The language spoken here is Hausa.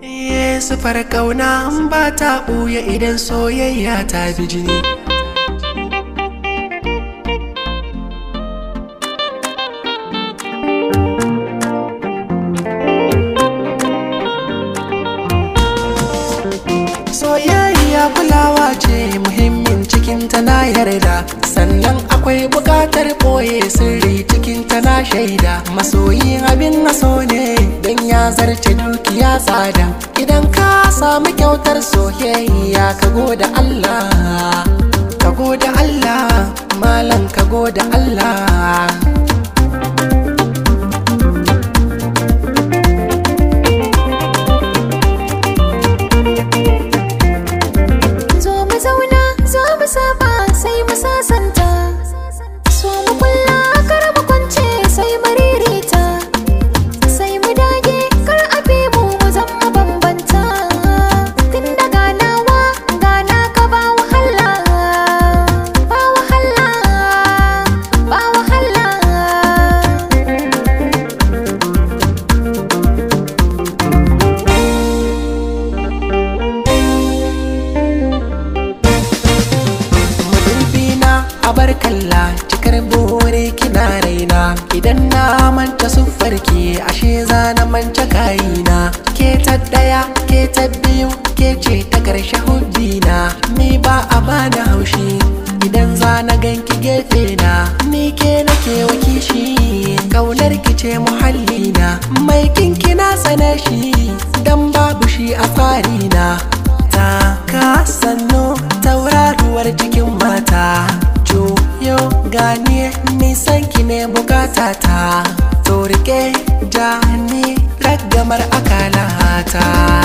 sufar ƙauna ba ta ɓuya idan soyayya ta bi jini soyayya kulawa ce muhimmin cikin na yarda sannan akwai buƙatar ɓoye sirri cikin na shaida masoyi abin naso ne don ya zarce dukiya tsada idan ka samu kyautar soyayya ka goda Allah ka goda Allah malam ka goda Allah Zo mu zauna, zo mu saba sai mu sasanta. So mu kulla kar mu kwance sai mu ririta. Sai mu dage kar a bi mu mu zama bambanta. Tun da ganawa gana ka ba wahala. Ba wahala, ba wahala. madubina a bar kalla cikar bore kina raina idan na manta siffarki ashe za na manta kayina ke ta daya ke ta biyu ke ce ta karshe hubbina ni ba a bani haushi idan za na ganki gefe na ni ke nake wakishi kaunar ki ce muhallina mai kinki na tsane shi dan babu shi a farina ta ka sannu tauraruwar cikin mata juyo gani nisan ki ne bukata ta to rike ja ni ragamar akalata